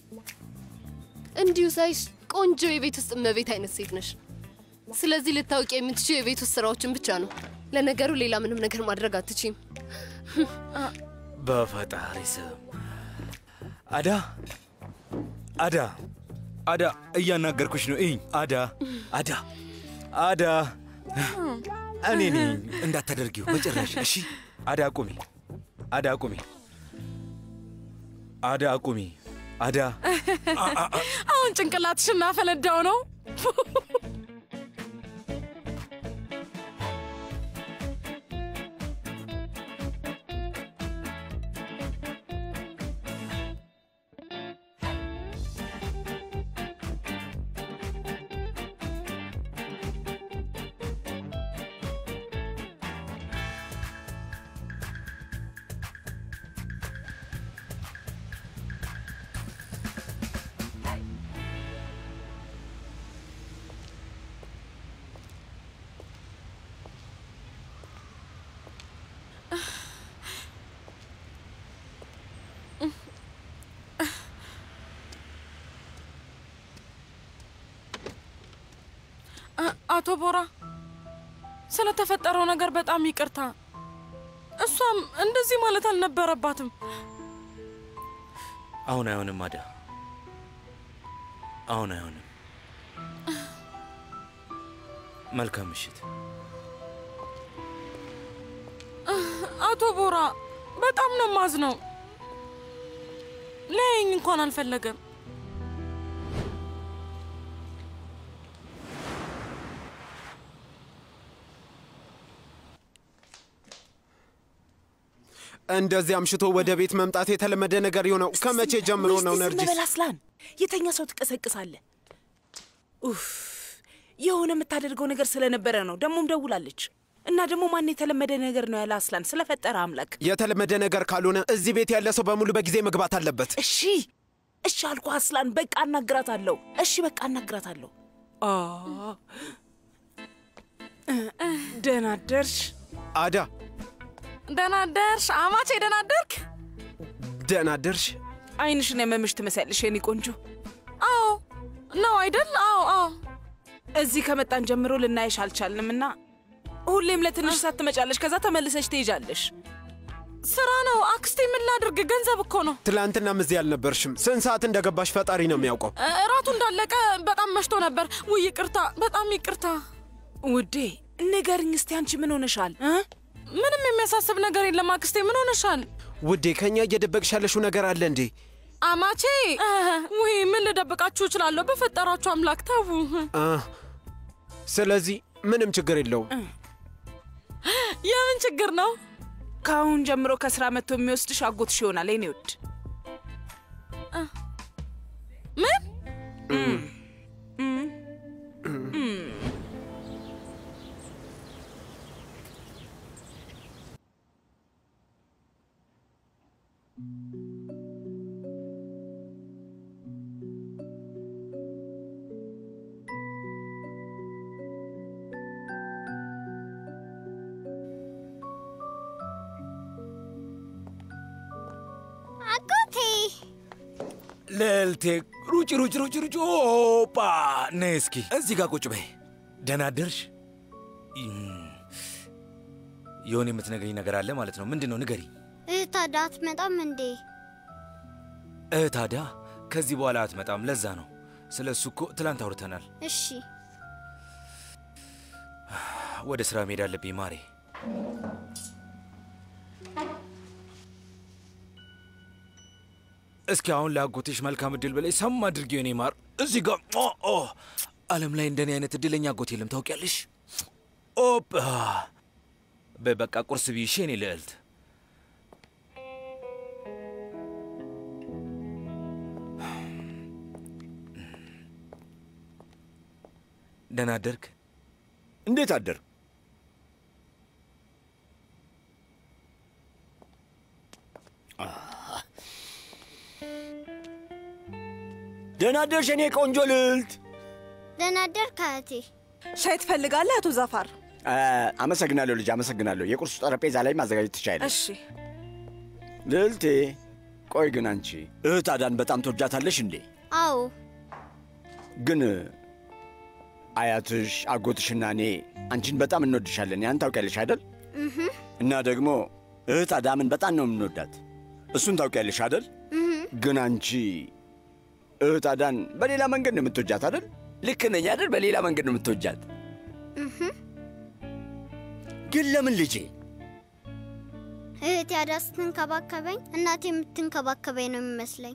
እንዲሁ ሳይሽ ቆንጆ የቤት ውስጥ እመቤት አይነት ሴት ነሽ። ስለዚህ ልታውቂ የምትችው የቤት ውስጥ ስራዎችን ብቻ ነው። ለነገሩ ሌላ ምንም ነገር ማድረግ አትችይም። በፈጣሪ ስም አዳ አዳ አዳ እያናገርኩሽ ነው። እኝ አዳ አዳ አዳ እኔ ነኝ እንዳታደርጊው በጭራሽ። እሺ አዳ አቁሚ፣ አዳ አቁሚ፣ አዳ አቁሚ፣ አዳ አሁን ጭንቅላትሽ እናፈነዳው ነው። አቶ ቦራ ስለተፈጠረው ነገር በጣም ይቅርታ። እሷም እንደዚህ ማለት አልነበረባትም። አሁን አይሆንም አዳ፣ አሁን አይሆንም። መልካም ምሽት። አቶ ቦራ በጣም ነው ማዝነው። ለያየኝ እንኳን አልፈለገም። እንደዚህ አምሽቶ ወደ ቤት መምጣት የተለመደ ነገር የሆነው ከመቼ ጀምሮ ነው? ነርጂስ በል አስላን፣ የተኛ ሰው ትቀሰቅሳለህ። ኡፍ የሆነ የምታደርገው ነገር ስለነበረ ነው። ደግሞም ደውላለች እና ደግሞ ማን የተለመደ ነገር ነው ያለ አስላን፣ ስለፈጠረ አምላክ። የተለመደ ነገር ካልሆነ እዚህ ቤት ያለ ሰው በሙሉ በጊዜ መግባት አለበት። እሺ እሺ አልኩ አስላን። በቃ አናግራታለሁ። እሺ በቃ አናግራታለሁ። አ ደህና አደርሽ አዳ። ደህና አደርሽ አማቼ። ደህና አደርክ? ደህና አደርሽ። አይንሽን ያመምሽ ትመስያለሽ የኔ ቆንጆ። አዎ ነው አይደል? አዎ አዎ። እዚህ ከመጣን ጀምሮ ልናይሽ አልቻልንም እና ሁሌም ለትንሽ ሰዓት ትመጫለሽ፣ ከዛ ተመልሰሽ ትሄጃለሽ። ስራ ነው አክስቴ። ምን ላድርግ? ገንዘብ እኮ ነው። ትላንትናም እዚህ አልነበርሽም። ስንት ሰዓት እንደገባሽ ፈጣሪ ነው የሚያውቀው። እራቱ እንዳለቀ በጣም መሽቶ ነበር። ውይ ይቅርታ፣ በጣም ይቅርታ ውዴ። ንገርኝ እስቲ አንቺ ምን ሆነሻል? ምንም የሚያሳስብ ነገር የለም አክስቴ። ምን ሆነሻል ውዴ? ከእኛ እየደበቅሽ ያለሽው ነገር አለ እንዴ? አማቼ? ውይ ምን ልደብቃችሁ እችላለሁ? በፈጠራችሁ አምላክ ተዉ። ስለዚህ ምንም ችግር የለውም። የምን ችግር ነው? ከአሁን ጀምሮ ከስራ መጥቶ የሚወስድሽ አጎትሽ ይሆናል የኔ ውድ። ምን አጎቴ ልዕልቴ ሩጭ ሩጭ ሩጭ ሩጭ ኦፓ ነይ እስኪ እዚህ ጋር ቁጭ በይ። ደህና አደርሽ? የሆነ የምትነግሪኝ ነገር አለ ማለት ነው። ምንድን ነው? ንገሪ። እህት አዳ አትመጣም እንዴ? እህት አዳ ከዚህ በኋላ አትመጣም። ለዛ ነው። ስለ እሱ እኮ ትላንት አውርተናል። እሺ ወደ ስራ መሄድ አለብኝ ማሬ። እስኪ አሁን ለአጎትሽ መልካም እድል በላይ ሰም አድርጊው የኔ ማር። እዚህ ጋር ኦ ዓለም ላይ እንደኔ አይነት እድለኛ አጎት የለም ታውቂያለሽ። ኦፕ በበቃ ቁርስ ብይሽ የኔ ልዕልት። ደህና አደርክ? እንዴት አደር? ደህና አደርሽ የኔ ቆንጆ ልዕልት። ደህና አደርክ እህቴ። ሻይ ትፈልጋለህ አቶ ዛፋር? አመሰግናለሁ ልጅ፣ አመሰግናለሁ። የቁርሱ ጠረጴዛ ላይ ማዘጋጀት ትችያለሽ። እሺ ልዕልቴ። ቆይ ግን አንቺ እህት አዳን በጣም ትወጃታለሽ እንዴ? አዎ ግን አያትሽ አጎትሽና እኔ አንቺን በጣም እንወድሻለን። ያን ታውቂያለሽ አይደል? እህ እና ደግሞ እህት አዳምን በጣም ነው የምንወዳት። እሱን ታውቂያለሽ አይደል? ግን አንቺ እህት አዳን በሌላ መንገድ ነው የምትወጃት አይደል? ልክ ነኝ አይደል? በሌላ መንገድ ነው የምትወጃት። እህ ግን ለምን ልጄ? እህቴ አዳ ስትንከባከበኝ እናቴ የምትንከባከበኝ ነው የሚመስለኝ።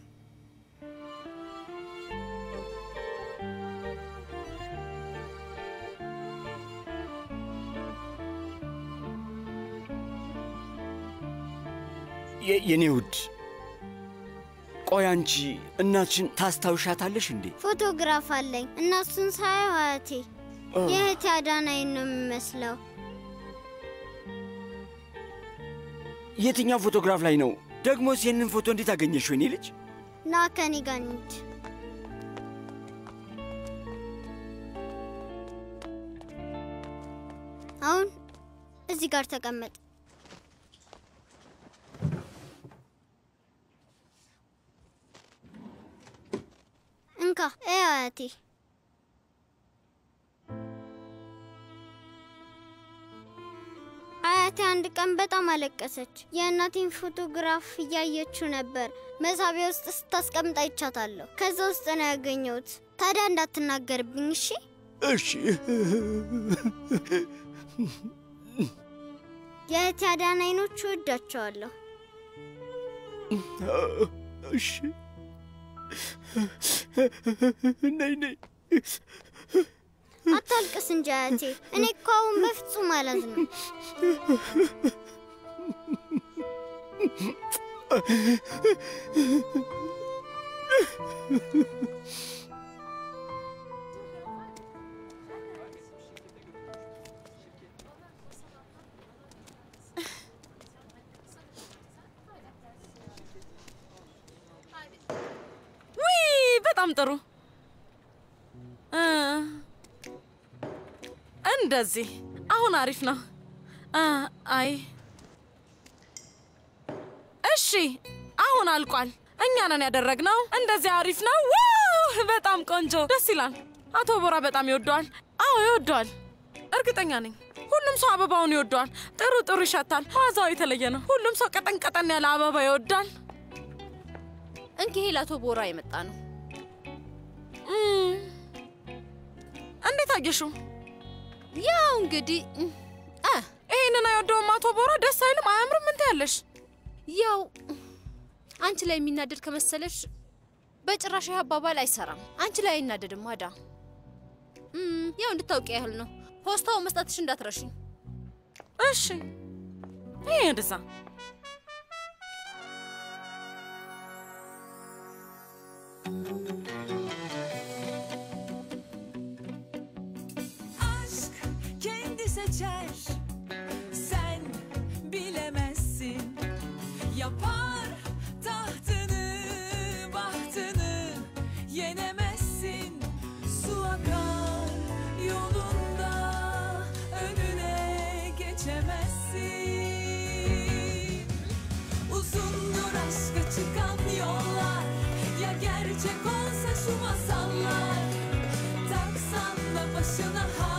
የኔ ውድ ቆይ አንቺ እናትሽን ታስታውሻታለሽ እንዴ? ፎቶግራፍ አለኝ እና እሱን ሳየው አያቴ የእህቴ አዳን አይን ነው የሚመስለው። የትኛው ፎቶግራፍ ላይ ነው? ደግሞስ ይህንን ፎቶ እንዴት አገኘሽው? የኔ ልጅ ና ከኔ ጋር እንሂድ። አሁን እዚህ ጋር ተቀመጥ። እንካ እይ አያቴ። እህቴ አንድ ቀን በጣም አለቀሰች። የእናቴን ፎቶግራፍ እያየችው ነበር። መሳቢያ ውስጥ ስታስቀምጥ አይቻታለሁ። ከዛ ውስጥ ነው ያገኘሁት። ታዲያ እንዳትናገርብኝ እሺ? እሺ የእህቴ አዳን አይኖች እወዳቸዋለሁ። እሺ ነይ ነይ አታልቅስ እንጂ አያቴ። እኔ እኮ አሁን በፍጹም አላዝንም። ውይ በጣም ጥሩ እ እንደዚህ አሁን አሪፍ ነው። አ አይ እሺ፣ አሁን አልቋል። እኛ ነን ያደረግነው። እንደዚህ አሪፍ ነው። ዋው በጣም ቆንጆ፣ ደስ ይላል። አቶ ቦራ በጣም ይወደዋል። አዎ ይወደዋል፣ እርግጠኛ ነኝ። ሁሉም ሰው አበባውን ይወደዋል። ጥሩ ጥሩ ይሸታል። ዋዛው የተለየ ነው። ሁሉም ሰው ቀጠን ቀጠን ያለ አበባ ይወዳል። እንኪሄ ለአቶ ቦራ የመጣ ነው። እም፣ እንዴት አየሽው? ያው እንግዲህ አ ይሄንን አይወደውም አቶ ቦራ። ደስ አይልም፣ አያምርም። ምን ትያለሽ? ያው አንቺ ላይ የሚናደድ ከመሰለሽ በጭራሽ ይህ አባባል አይሰራም። አንቺ ላይ አይናደድም አዳ። እም፣ ያው እንድታውቂ ያህል ነው። ፖስታው መስጠትሽ እንዳትረሺ። እሺ፣ ይሄ እንደዛ Aşk kendi seçer Sen bilemezsin Yapar tahtını bahtını Yenemezsin Su akar yolunda Önüne geçemezsin Uzundur aşka çıkan yollar Ya gerçek olsa şu masallar Taksan da başına